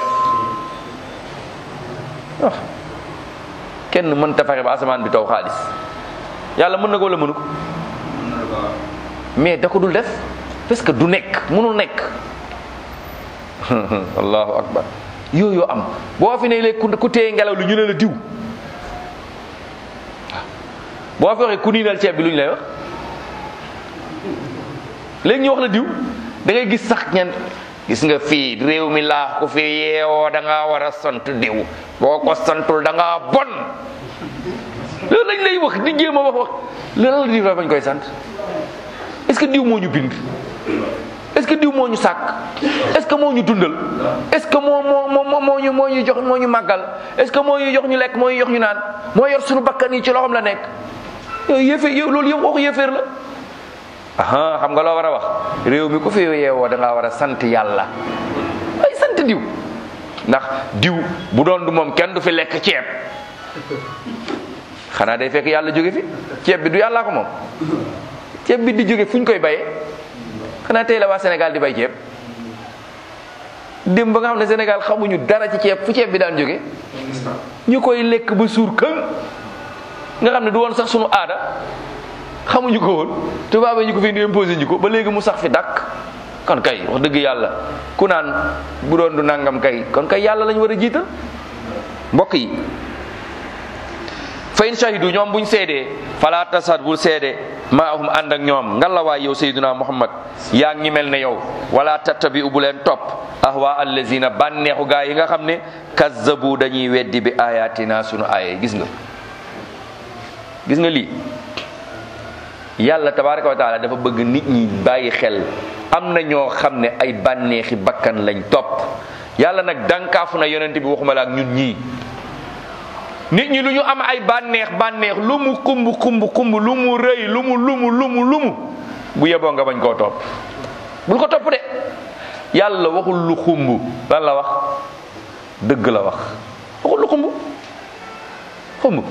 ah kenn mën ta fexe ba asamaan bi taw xaalis yàlla mën na ko wala mënu ko mais da ko dul def parce que du nekk mënul nekk allahu akbar yooyu am boo fi ne léegi ku téye ngelaw li ñu ne la diw boo fi waxee ku niinal ceeb bi lu ñu lay wax léegi ñu wax la diw da ngay gis sax ñan gis nga fii réew mi laa ku fi yeewoo da ngaa war a sant diw boo ko santul da ngaa bon loolu lañ lay wax di jéem a wax wax lan la diw la bañ koy sant est-ce que diw moo ñu bind est-ce que diw moo ñu sàkk est-ce que moo ñu dundal est-ce que moo moo moo moo ñu moo ñu jox moo ñu màggal est-ce que moo ñu jox ñu lekk moo ñu jox ñu naan moo yor suñu bakkan yi ci loxoom la nekk yooyu yëfe yow loolu yëpp waxu yëfeer la aha xam nga loo war a wax réew mi ku fi yeewoo da ngaa war a sant yàlla ay sant diw ndax diw bu doon du moom kenn du fi lekk ceeb xanaa day fekk yàlla jóge fi ceeb bi du yàllaa ko moom ceeb bi di jóge fu ñu koy bayee xanaa tey la waa Sénégal di bay ceeb dem ba nga xam ne Sénégal xamuñu dara ci ceeb fu ceeb bi daan jóge ñu koy lekk ba suur këng nga xam ne du woon sax sunu aada xamuñu ko woon tubaab yi ñu ko fi indi imposé ñu ko ba léegi mu sax fi dàkk kon kay wax dëgg yàlla ku naan bu doon du nangam kay kon kay yàlla lañu war a jiital mbokk yi fa in shahidu ñoom buñ seedee fala tasad bul seede maahum ànd ak ñoom ngalawaay yow sayyiduna muhammad yaa ngi mel ne yow wala tattabi bu leen topp ahwa allazina bànneexu gaa yi nga xam ne kazzabu dañuy weddi bi ayatina sunu aaya gis nga gis nga lii yàlla tabaraka wa taala dafa bëgg nit ñi bàyyi xel am na ñoo xam ne ay bànneexi bakkan lañ topp yàlla nag dankaafu na yonent bi waxuma la ak ñun ñii nit ñi lu ñu am ay bànneex bànneex lu mu kumb kumb kumb lu mu rëy lu mu lumu lumu lumu bu yeboo nga bañ koo topp bul ko topp de yàlla waxul lu xumb lan la wax dëgg la wax waxul lu xumb xumb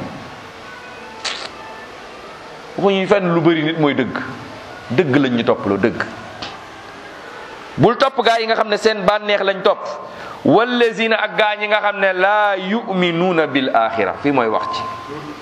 waxuñu fenn lu bëri nit mooy dëgg dëgg lañ ñu topp loo dëgg bul topp gaa yi nga xam ne seen bànneex lañ topp wallazina ak gaa ñi nga xam ne laa yuminuuna bil axira fii mooy wax ci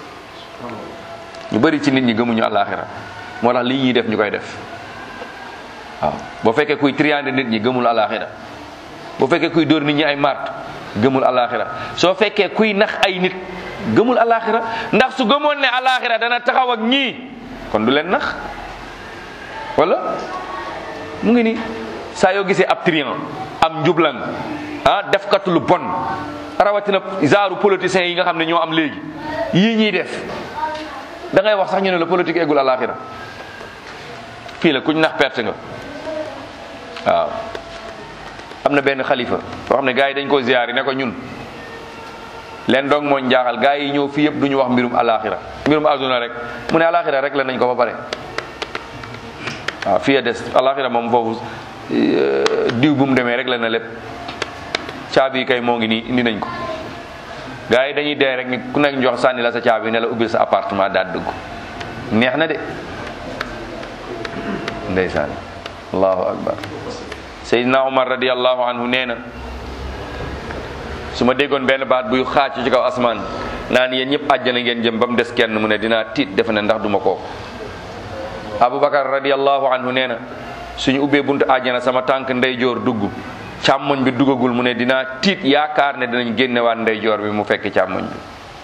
ñu bëri ci nit ñi gëmuñu alaxira moo tax lii ñuy def ñu koy def waaw boo fekkee kuy triande nit ñi gëmul alaxira boo fekkee kuy dóor nit ñi ay maat gëmul alaxira soo fekkee kuy nax ay nit gëmul alaxira ndax su gëmoon ne alaxira dana taxaw ak ñii kon du leen nax wala mu ngi ni saa yoo gisee ab trian am njublan ah defkatu lu bon rawatina genre politiciens yi nga xam ne ñoo am léegi yii ñuy def da ngay wax sax ñu ne la politique eggul alaxira fii la kuñ nax perte nga waaw am na benn xalifa boo xam ne gars yi dañ ko ziyaar yi ne ko ñun leen dong moo njaaxal gars yi ñëw fii yëpp du ñu wax mbirum alaxira mbirum aduna rek mu ne alaxira rek la nañ ko ba pare waaw fii a des alaxira moom foofu diw bu mu demee rek la na lépp caabi kay moo ngi nii indi nañ ko gars yi dañuy dee rek ni ku nekk ñu jox sànni la sa caabi ne la ubbil sa appartement daal dugg neex na de ndeysaan allahu akbar Seydina Omar radiallahu anhu nee na su ma déggoon benn baat buy xaacu ci kaw asmaan naan yéen ñëpp àjjana ngeen jëm ba mu des kenn mu ne dinaa tiit defe ne ndax duma kooku Aboubacar radiallahu anhu nee na suñu ubbee buntu àjjana sama tànk ndeyjoor dugg càmmoñ bi duggagul mu ne dinaa tiit yaakaar ne dinañ génnewaat ndeyjoor bi mu fekk càmmoñ bi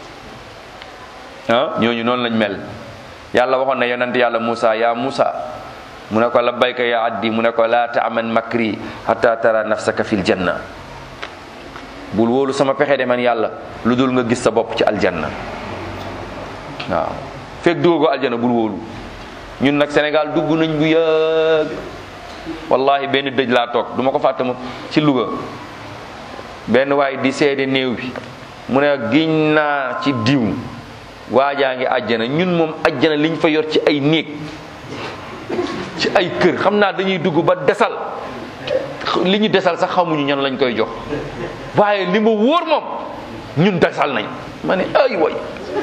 ah ñooñu noonu lañ mel yàlla waxoon na yonent yàlla Moussa yaa Moussa mu ne ko labbayka ya addi mu ne ko laa taaman makri hatta tara nafsaka fil janna bul wóolu sama pexe de man yàlla lu dul nga gis sa bopp ci aljanna waaw fekk duggagoo aljanna bul wóolu ñun nag Sénégal dugg nañ bu yàgg wallahi benn dëj laa toog du ma ko fàtte ma ci Louga benn waay di seede néew bi mu ne giñ naa ci diw waajaa ngi àjjana ñun moom àjjana liñ fa yor ci ay néeg ci ay kër xam naa dañuy dugg ba desal li ñu desal sax xamuñu ñan lañ koy jox waaye li ma wóor moom ñun desal nañ ma ne ay way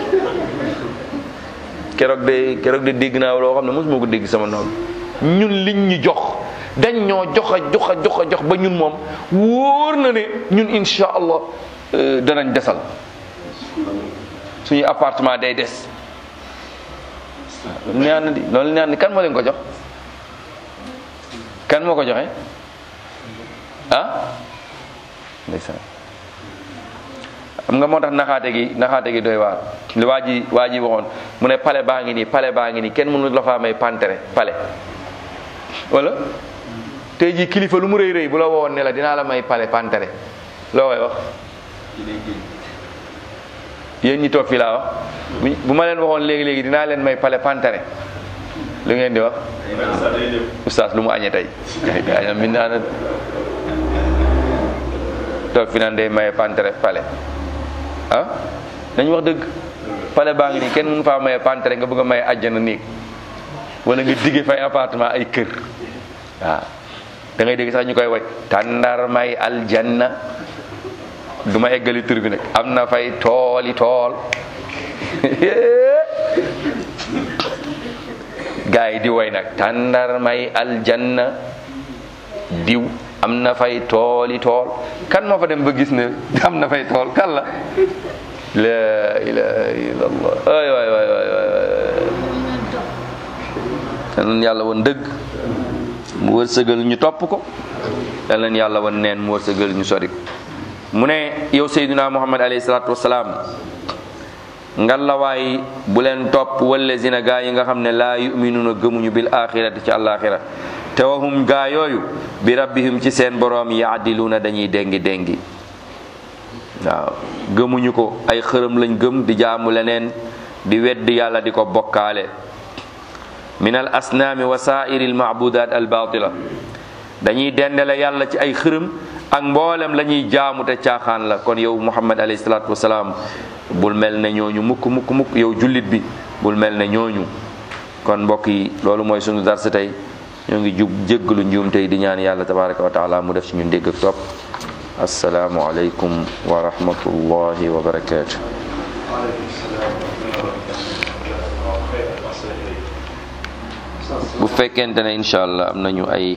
keroog de keroog de dégg naa loo xam ne mosuma ko dégg sama noonu ñun liñ ñu jox dañ ñoo jox a jox a jox a jox ba ñun moom wóor na ne ñun insha allah danañ desal suñu appartement day des loolu neex na di loolu neex na kan moo leen ko jox kan moo ko joxe ah ndeysaan xam nga moo tax naxaate gi naxaate gi doy waar li waa ji waa ji waxoon mu ne pale baa ngi nii pale baa ngi nii kenn mënu la faa may pantere pale wala tey jii kilifa lu mu rëy rëy bu la wowoon ne la dinaa la may pale pantere loo koy wax yéen ñi toog fii laa wax bu ma leen waxoon léegi léegi dinaa leen may pale pantere lu ngeen di wax oustaz lu mu añee tey añam mi naa toog fi naan day maye pantere pale ah nañu wax dëgg pale baa ngi nii kenn mënu faa maye pantere nga bëgg a maye àjjana néeg wala nga digge fay appartement ay kër waaw da ngay dégg sax ñu koy way tàndar may aljanna du ma eggali tur bi nag am na fay tooli tool gaa yi di way nag tàndar may aljanna diw am na fay tooli tool kan moo fa dem ba gis ne am na fay tool kan la la ilaha illallah ay waay waay waay waay yal na yàlla woon dëgg mu wërsëgal ñu topp ko yal na yàlla woon neen mu wërsëgal ñu sori ko mu ne yow Seydina Muhammad alayhi salaatu wasalaam ngalawaay bu leen topp wallazina gaa yi nga xam ne laa yuminuuna gëmuñu bil axirati ci àllaaxira te wahum gaa yooyu bi rabbihim ci seen boroom yaadiluuna dañuy déngi déngi waaw gëmuñu ko ay xërëm lañ gëm di jaamu leneen di weddi yàlla di ko bokkaale min al asnaami wa saairi al maabudaat al baatila dañuy dendale yàlla ci ay xërëm ak mboolem la ñuy jaamu te caaxaan la kon yow muhammad alayhi salaatu wasalaam bul mel ne ñooñu mukk mukk mukk yow jullit bi bul mel ne ñooñu kon mbokk yi loolu mooy sunu darsa tey ñoo ngi jub jéggalu njuum tey di ñaan yàlla tabaraka wa taala mu def ci ñun dégg ak topp asalaamu aleykum wa rahmatullahi wa barakaatu bu fekkente ne incha allah am nañu ay